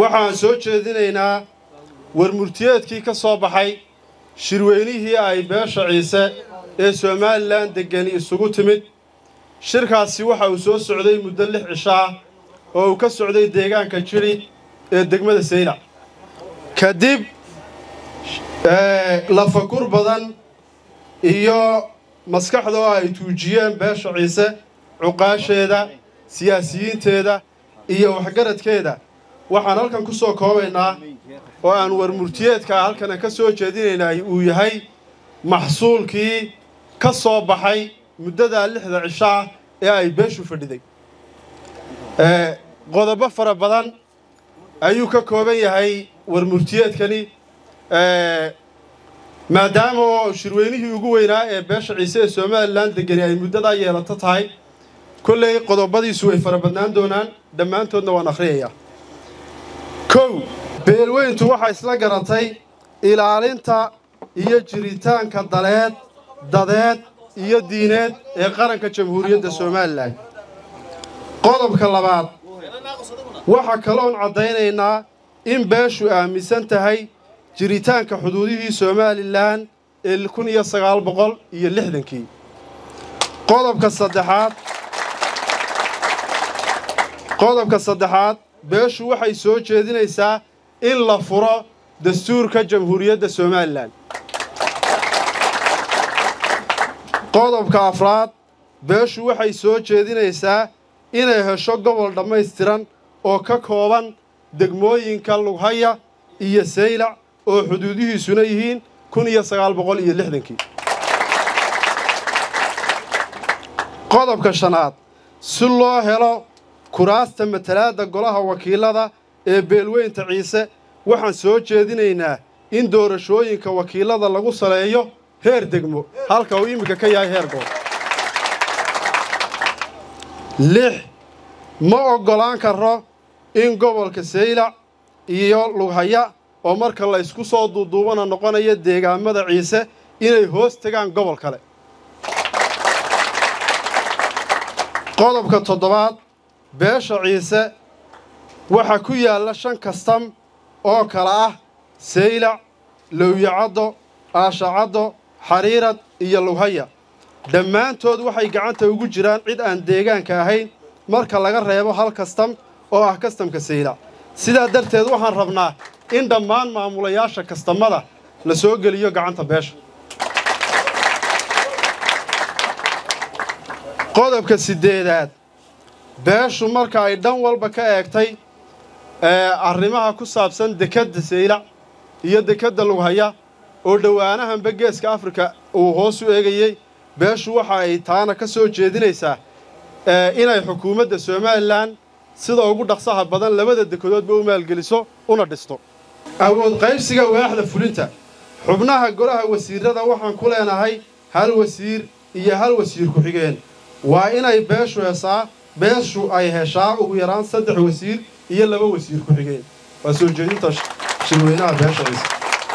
waxaan soo jeedinaynaa warmurtiyeedkii ka soo baxay shirweynihii ay beesha ciise ee somalilan deggani isugu timid shirkaasi waxa uu soo socday muddo lix cisho ah oo uu ka socday deegaanka jidhi ee degmada saylac kadib lafagur badan iyo maskaxda oo ay tuujiyeen beesha ciise cuqaasheeda siyaasiyiinteeda iyo waxgaradkeeda waxaan halkan ku soo koobaynaa oo aan warmurtiyeedka halkana ka soo jeedinaynay uu yahay maxsuulkii ka soo baxay muddadaa lixda cisho ah ee ay beeshu fadhiday qodobo fara badan ayuu ka kooban yahay warmurtiyeedkani maadaama oo shirweynihii ugu weynaa ee beesha ciise ee somalilan degani ay muddadaa yeelato tahay kolley qodobadiisu way fara badnaan doonaan dhammaantoodna waan akhriyayaa kow beelweyntu waxay isla garatay ilaalinta iyo jiritaanka daleed dadeed iyo diineed ee qaranka jamhuuriyadda somalilan qodobka labaad waxaa kaloon caddaynaynaa in beeshu aaminsan tahay jiritaanka xuduudihii somalilan ee kun iyo sagaal boqol iyo lixdankii qodobka saddexaad qodobka saddexaad beeshu waxay soo jeedinaysaa in la furo dastuurka jamhuuriyadda somalilan qodobka afraad beeshu waxay soo jeedinaysaa inay hesho gobol dhammaystiran oo ka kooban degmooyinka lughaya iyo saylac oo xuduudihiisuna yihiin kun iyo sagaal boqol iyo lixdankii qodobka shanaad si loo helo kuraasta matalaadda golaha wakiilada ee beelweynta ciise waxaan soo jeedinaynaa in doorashooyinka wakiilada lagu saleeyo heer degmo halka uu iminka ka yahay heer gool lix ma oggolaan karo in gobolka saylac iyo lughaya oo marka la ysku soo duuduubana noqonaya deegaamada ciise inay hoos tegaan gobol kale qodobka toddobaad beesha ciise waxaa ku yaalla shan kastam oo kale ah saylac lowyacaddo aashacaddo xariirad iyo lughaya dhammaantood waxay gacanta ugu jiraan cid aan deegaanka ahayn marka laga reebo hal kastam oo ah kastamka saylac sidaa darteed waxaan rabnaa in dhammaan maamulayaasha kastamada la soo geliyo gacanta beesha qodobka siddeedaad beeshu marka ay dhan walba ka eegtay arrimaha ku saabsan dekedda saylac iyo dekedda lughaya oo dhowaanahanba geeska afrika uu hoos u eegayey beeshu waxa ay taana ka soo jeedinaysaa inay xukuumadda somalilan sida ugu dhaqsaha badan labada dekedoodba u maalgeliso una dhisto awood qaybsiga waaxda fulinta xubnaha golaha wasiirrada waxaan ku leenahay hal wasiir iyo hal wasiir ku-xigeen waa inay beeshu hesaa beeshu ay heshaa ugu yaraan saddex wasiir iyo laba wasiir ku-xigeen waa soo jeedinta shirweynaha beesha ciise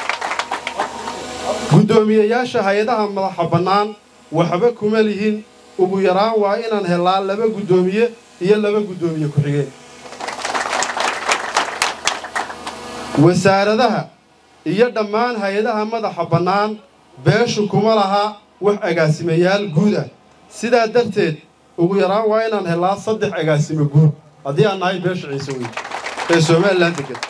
guddoomiyeyaasha hay-adaha madaxa bannaan waxba kuma lihin ugu yaraan waa inaan helaa laba guddoomiye iyo laba guddoomiye ku-xigeen wasaaradaha iyo dhammaan hay-adaha madaxa bannaan beeshu kuma laha wax agaasimayaal guud ah sidaa darteed ugu yaraan waa inaan helaa saddex agaasimo guud haddii aan nahay beesha ciise wey ee somalilan degan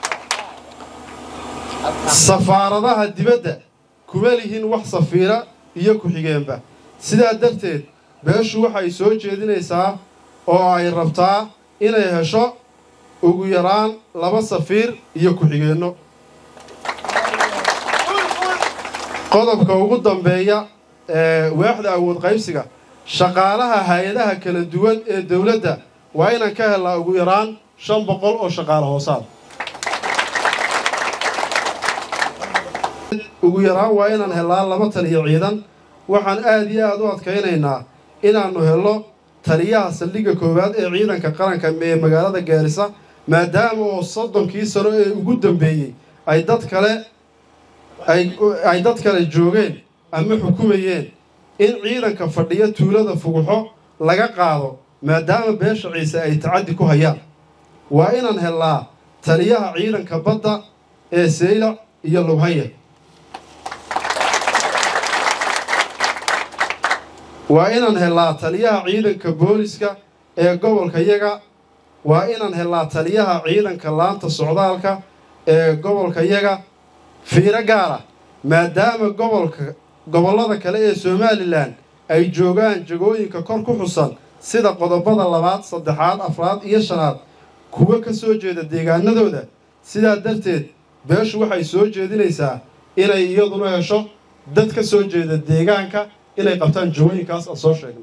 safaaradaha dibadda kuma lihin wax safiira iyo ku-xigeenba sidaa darteed beeshu waxay soo jeedinaysaa oo ay rabtaa inay hesho ugu yaraan laba safiir iyo ku-xigeenno qodobka ugu dambeeya ee waaxda awood qaybsiga shaqaalaha hay-adaha kala duwan ee dowladda waa inaan ka helnaa ugu yaraan shan boqol oo shaqaale hoosaad ugu yaraan waa inaan helnaa laba taliyo ciidan waxaan aad iyo aad u adkaynaynaa inaannu helno taliyaha saldhigga koowaad ee ciidanka qaranka ee magaalada gaarisa maadaama oo soddonkii sano ee ugu dambeeyey ay dad kale ay dad kale joogeen ama xukumayeen in ciidanka fadhiya tuulada fuguxo laga qaado maadaama beesha ciise ay tacaddi ku hayaan waa inaan helnaa taliyaha ciidanka badda ee seylac iyo lubhaya waa inaan helnaa taliyaha ciidanka booliska ee gobolka yaga waa inaan helnaa taliyaha ciidanka laanta socdaalka ee gobolka yaga fiiro gaara maadaama gobolka gobollada kale ee somalilan ay joogaan jagooyinka kor ku xusan sida qodobada labaad saddexaad afraad iyo shanaad kuwa ka soo jeeda deegaanadooda sidaa darteed beeshu waxay soo jeedinaysaa inay iyaduna hesho dad ka soo jeeda deegaanka inay qabtaan jagooyinkaas aan soo sheegnay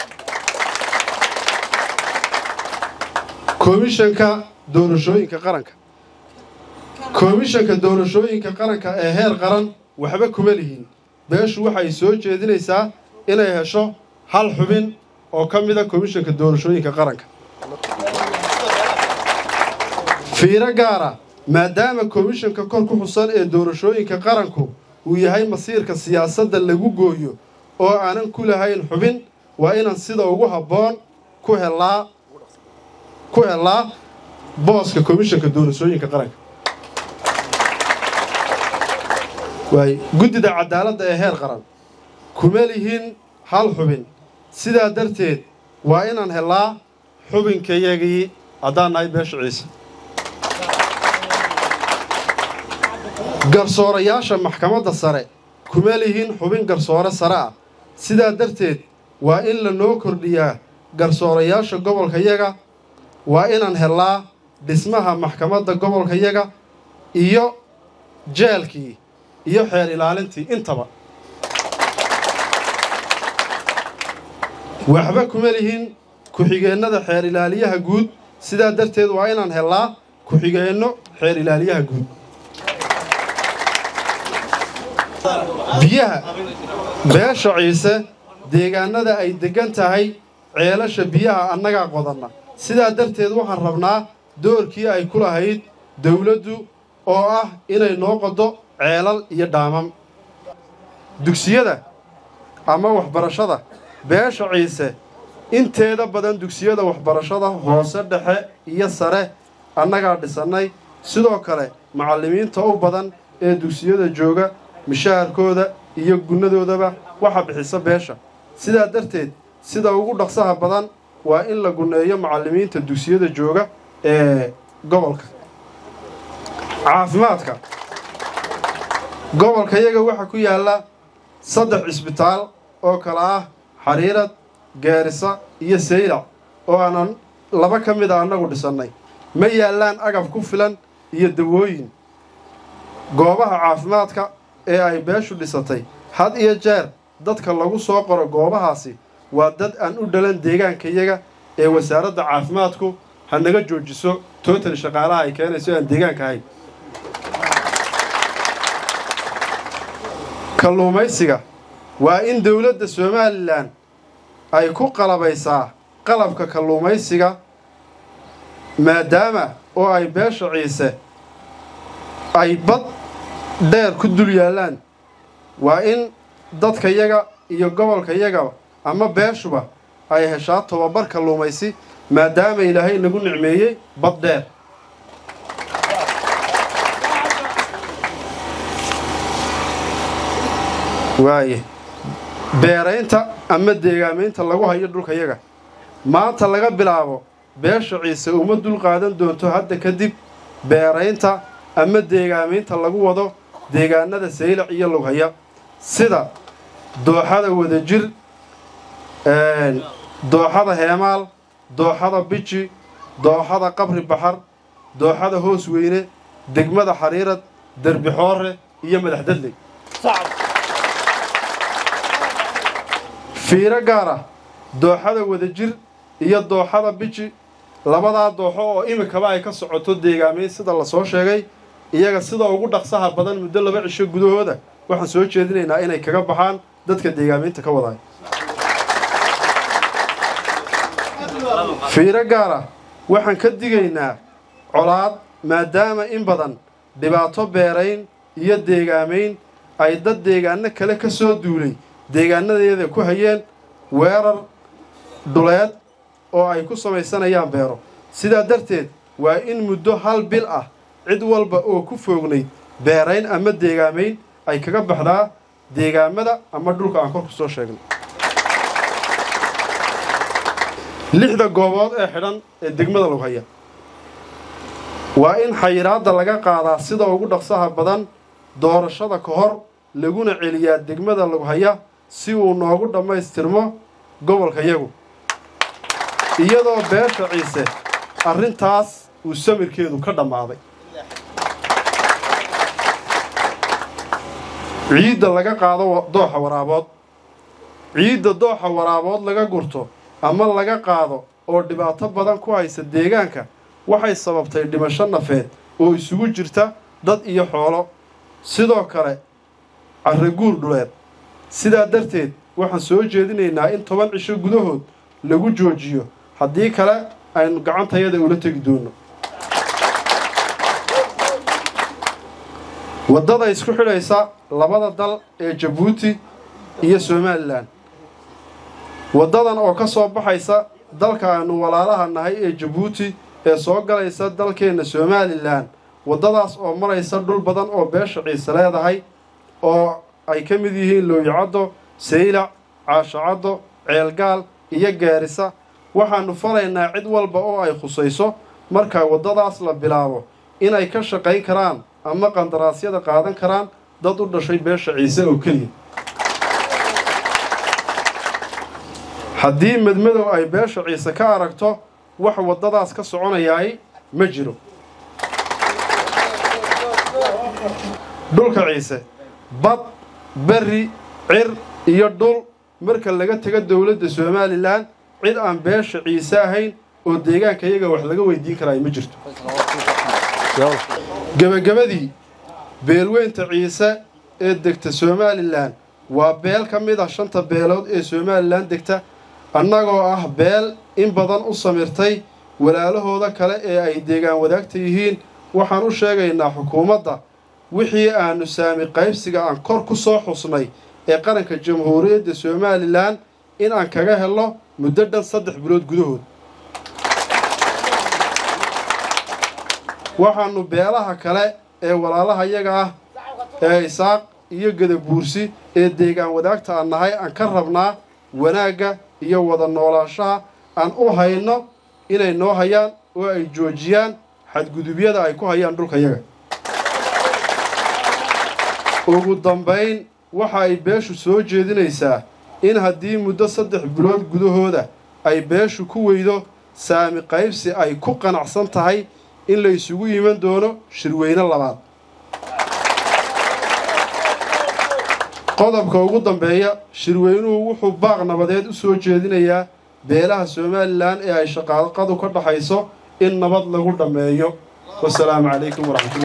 komishanka doorashooyinka qaranka komishanka doorashooyinka qaranka ee heer qaran waxba kuma lihiin beeshu waxay soo jeedinaysaa inay hesho hal xubin oo ka mida komishanka doorashooyinka qaranka fiiro gaara maadaama komishanka kor ku xusan ee doorashooyinka qaranku uu yahay masiirka siyaasadda lagu gooyo oo aanan ku lahayn xubin waa inaan sida ugu habboon ku helaa ku helaa booska komishanka doorashooyinka qaranka waay guddida cadaaladda ee heer qaran kuma lihin hal xubin sidaa darteed waa inaan helaa xubinkayagii haddaan nahay beesha ciise garsoorayaasha maxkamadda sare kuma lihin xubin garsoore sare ah sidaa darteed waa in lanoo kordhiyaa garsoorayaasha gobolkayaga waa inaan helnaa dhismaha maxkamadda gobolkayaga iyo jeelkii iyo xeer ilaalintii intaba waxba kuma lihin ku-xigeennada xeer ilaaliyaha guud sidaa darteed waa inaan helnaa ku-xigeenno xeer ilaaliyaha guud biyaha beesha ciise deegaanada ay deggan tahay ceelasha biyaha annagaa qodanna sidaa darteed waxaan rabnaa doorkii ay ku lahayd dawladdu oo ah inay noo qodo ceelal iyo dhaamam dugsiyada ama waxbarashada beesha ciise inteeda badan dugsiyada waxbarashada hoose dhexe iyo sare annagaa dhisannay sidoo kale macallimiinta u badan ee dugsiyada jooga mishaharkooda iyo gunnadoodaba waxa bixisa beesha sidaa darteed sida ugu dhaqsaha badan waa in la gunneeyo macallimiinta dugsiyada jooga ee gobolka caafimaadka gobolka yaga waxaa ku yaalla saddex cisbitaal oo kale ah xariirad geerisa iyo saylac oo aanan laba ka mid a annagu dhisannay ma yaallaan agab ku filan iyo dawooyin goobaha caafimaadka ee ay beeshu dhisatay had iyo jeer dadka lagu soo qoro goobahaasi waa dad aan u dhalan deegaankayaga ee wasaaradda caafimaadku ha naga joojiso tootan shaqaalaha ay keenayso aan deegaanka ahayn kalluumaysiga waa in dowladda somalilan ay ku qalabaysaa qalabka kalluumaysiga maadaama oo ay beesha ciise ay bad dheer ku dul yaallaan waa in dadkayaga iyo gobolkayaga ama beeshuba ay heshaa tobabar kalluumaysi maadaama ilaahay nagu nicmeeyey bad dheer waaye beeraynta ama deegaamaynta lagu hayo dhulkayaga maanta laga bilaabo beesha ciise uma dul qaadan doonto hadda kadib beeraynta ama deegaamaynta lagu wado deegaanada saylac iyo lughaya sida dooxada wadajir dooxada heemaal dooxada biji dooxada qabri baxar dooxada hoos weyne degmada xariirad derbi xoore iyo madax dadley fiiro gaara dooxada wadajir iyo dooxada biji labadaa dooxo oo imikaba ay ka socoto deegaamayn sida lasoo sheegay iyaga sida ugu dhaqsaha badan muddo laba cisho gudahooda waxaan soo jeedinaynaa inay kaga baxaan dadka deegaamaynta ka wadaay fiiro gaara waxaan ka digaynaa colaad maadaama in badan dhibaato beerayn iyo deegaamayn ay dad deegaano kale ka soo duulay deegaanadeeda ku hayeen weerar dhuleed oo ay ku samaysanayaan beero sidaa darteed waa in muddo hal bil ah cid walba oo ku foognayd beerayn ama deegaamayn ay kaga baxdaa deegaamada ama dhulka aan kor ku soo sheegnay lixda goobood ee xidhan ee degmada lagu haya waa in xayiraadda laga qaadaa sida ugu dhaqsaha badan doorashada ka hor laguna celiyaa degmada lagu haya si uu noogu dhammaystirmo gobolka yagu iyadoo beesha ciise arrintaas uu samirkeedu ka dhammaaday ciidda laga qaado dooxa waraabood ciidda dooxa waraabood laga gurto ama laga qaado oo dhibaato badan ku haysa deegaanka waxay sababtay dhimasho nafeed oo isugu jirta dad iyo xoolo sidoo kale carraguur dhuleed sidaa darteed waxaan soo jeedinaynaa in toban cisho gudahood lagu joojiyo haddii kale aynu gacantayada ula tegi doonno waddada isku xidhaysa labada dal ee jabuuti iyo somalilan waddadan oo ka soo baxaysa dalka aynu walaalaha nahay ee jabuuti ee soo galaysa dalkeenna somalilan waddadaas oo maraysa dhul badan oo beesha ciise leedahay oo ay ka mid yihiin looyicaddo saylac caashacaddo ceelgaal iyo gaarisa waxaannu falaynaa cid walba oo ay khusayso marka waddadaas la bilaabo inay ka shaqayn karaan ama qandaraasyada qaadan karaan dad u dhashay beesha ciise oo keliya haddii madmadow ay beesha ciise ka aragto wax waddadaas ka soconayaay ma jiro dhulka ciise bad berri cir iyo dhul marka laga tago dowladda somalilan cid aan beesha ciise ahayn oo deegaanka iyaga wax laga weydiin karaay ma jirto gebagabadii beelweynta ciise ee degta somalilan waa beel ka mid ah shanta beelood ee somalilan degta annagoo ah beel in badan u samirtay walaalahooda kale ee ay deegaan wadaagta yihiin waxaan u sheegaynaa xukuumadda wixii aanu saami qaybsiga aan kor ku soo xusnay ee qaranka jamhuuriyadda somalilan in aan kaga helno muddo dhan saddex bilood gudahood waxaannu beelaha kale ee walaalaha yaga ah ee isaaq iyo gadabuursi ee deegaan wadaagta aan nahay aan ka rabnaa wanaagga iyo wada noolaanshaha aan u hayno inay noo hayaan oo ay joojiyaan xadgudubyada ay ku hayaan dhulka yaga ugu dambayn waxa ay beeshu soo jeedinaysaa in haddii muddo saddex bilood gudahooda ay beeshu ku weydo saami qaybsi ay ku qanacsan tahay in la isugu yiman doono shirweyne labaad qodobka ugu dambeeya shirweynuhu wuxuu baaq nabadeed u soo jeedinayaa beelaha somalilan ee ay shaqaaqadu ka dhaxayso in nabad lagu dhammeeyo wasalaamu calaykum waraxmatulla